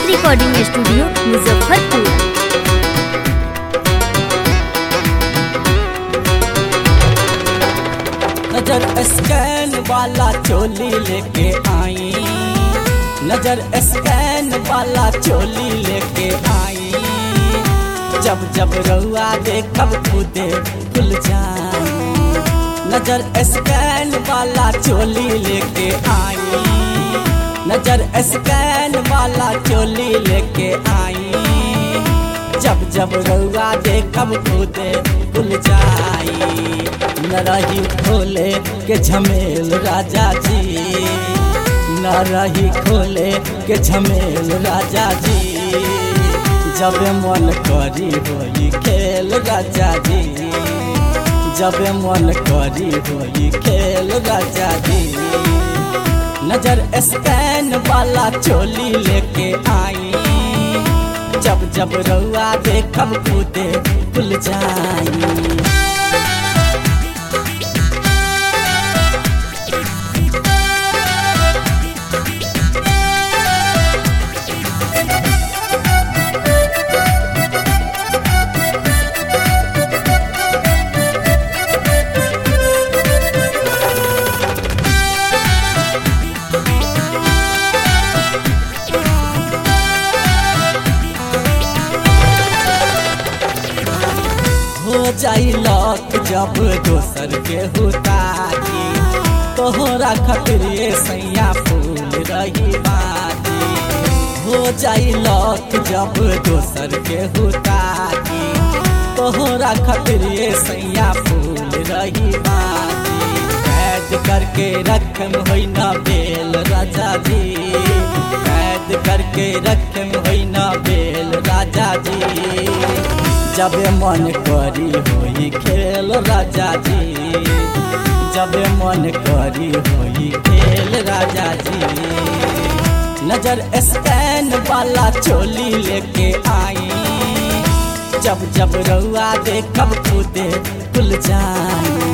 recording studio Muzaffarpur नजर scan वाला चोली लेके आई नजर स्कैन वाला चोली लेके आई जब जब रउआ देखब खुदे खुल जाई नजर स्कैन वाला चोली लेके आई नजर स्कैन वाला चोली लेके आई जब जब रउआ देखब खुदे खुल जाई न रही खोले के झमेल राजा जी न रही खोले के झमेल राजा जी जब मन करी होई खेल राजा जी जब मन करी होई खेल राजा जी नजर स्कैन वाला चोली लेके आई जब जब रउआ देखब खुदे खुल जाई हो जाई लक जब दोसर के हुताई तोहरा खातिर ये सैया फूल रही बाती हो जाई लक जब दोसर के हुताई तोहरा खातिर ये सैया फूल रही बाती कैद करके रखम होई ना बेल राजा जी कैद करके रखम होई ना बेल राजा जी जब मन करी होई खेल राजा जी जब मन करी होई खेल राजा जी नजर स्कैन वाला चोली लेके आई जब जब रउआ देखब खुदे खुल जाई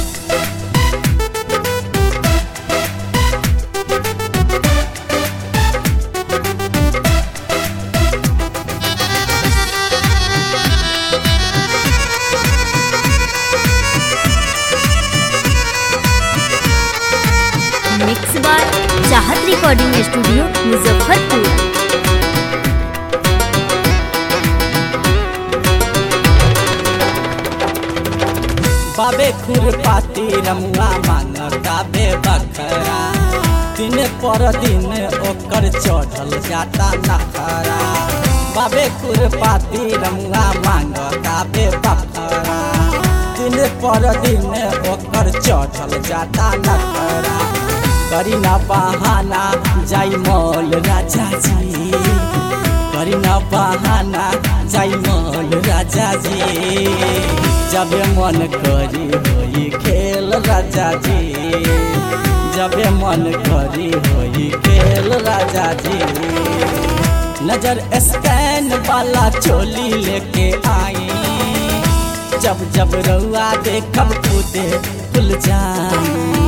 मिक्स बार चाहत रिकॉर्डिंग स्टूडियो मुजफ्फरपुर बाबे खुरपाती रमुआ मांगता बे बखरा दिन पर दिन ओकर चढ़ल जाता नखरा बाबे खुरपाती रमुआ मांगता बे बखरा दिन पर दिन ओकर चढ़ल जाता नखरा करी ना बहाना जाई मौल राजा जी करी ना बहाना जाई मौल राजा जी जब मन करी होई खेल राजा जी जब मन करी होई खेल राजा जी नजर स्कैन वाला चोली लेके आई जब जब रउआ देखब खुदे खुल जाई